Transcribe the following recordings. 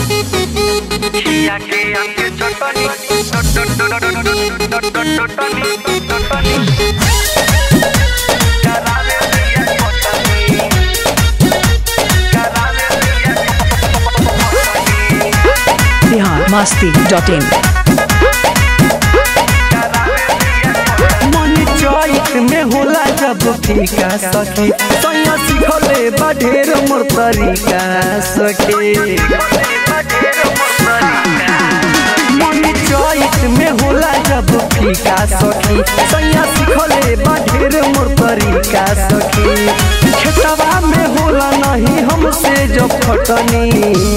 खिया के आके चटनी चटनी चटनी करावे दिया चटनी करावे दिया चटनी बिहार मस्ती डॉट इन मन चैत में होला जब फीका सखी सैया सिखले बा ढेर मोर तरीका सखी मन चैत में होला जब फीका सखी सैया सिखले बा ढेर मोर तरीका सखी खेतवा में होला नहीं हमसे जब खटनी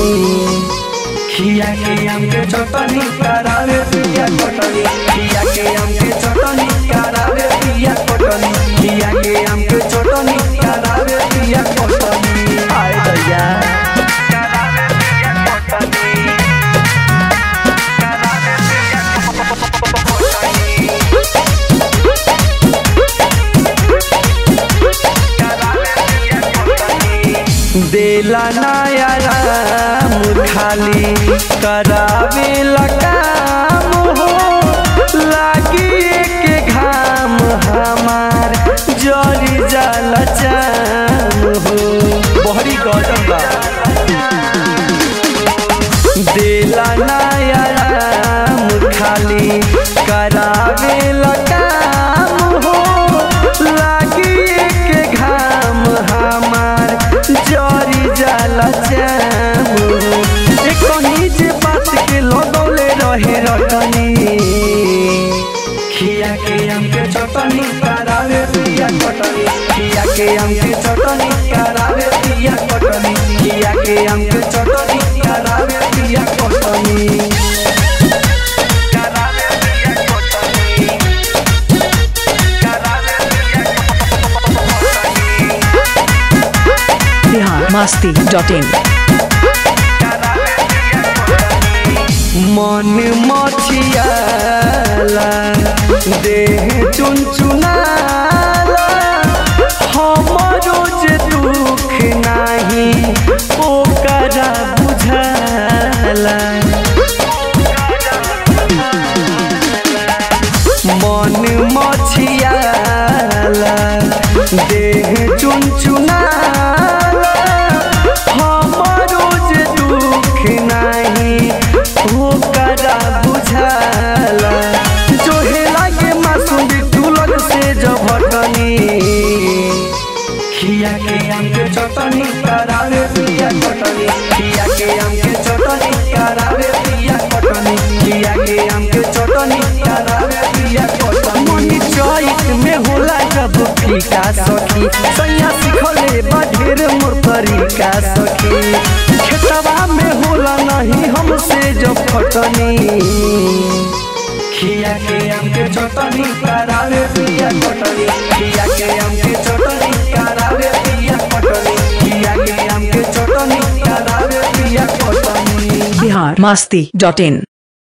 खिया के आम के चटनी करावे पिया कटनी खिया के आम के चटनी करावे पिया कटनी खिया के आम के चटनी करावे पिया कटनी आए दैया करावे दिया चटनी करावे दिया चटनी करावे दिया चटनी देला नया राम खाली करावे काम हो लागी के घाम हमार जरी जल चाम हो बहरी गजब बा देला नया राम खाली करावे काम हो लागी के घाम हमार जरी जल चाम हो ए कहीं जे बात के लगौले रहे रटनी खिया के आम के चटनी करावे पिया कटनी खिया के आम के चटनी करावे पिया कटनी खिया के आम के चटनी करावे पिया कटनी करावे दिया चटनी करावे दिया चटनी बिहार मस्ती डॉट इन करावे दिया चटनी मन मछियाला देह चुनचुनाला हमरो जे दुख नाही ओकरा बुझाला मन मछियाला देह चुनचुनाला हमरो जे दुख नाही ओकरा बुझाला जोहे लागे मासूम बिटुलग से जभटनी खिया के आम के चटनी करावे पिया कटनी खिया के आम के चटनी करावे पिया कटनी खिया के आम के चटनी करावे पिया कटनी मनी चैत में होला जब फीका सखी सैया सिखले बा ढेर मोर तरीका सखी खेतवा में होला नहीं हमसे जब खटनी खिया के आम के चटनी करावे पिया कटनी खिया के आम के चटनी करावे पिया कटनी खिया के आम के चटनी करावे पिया कटनी बिहार मस्ती डॉट इन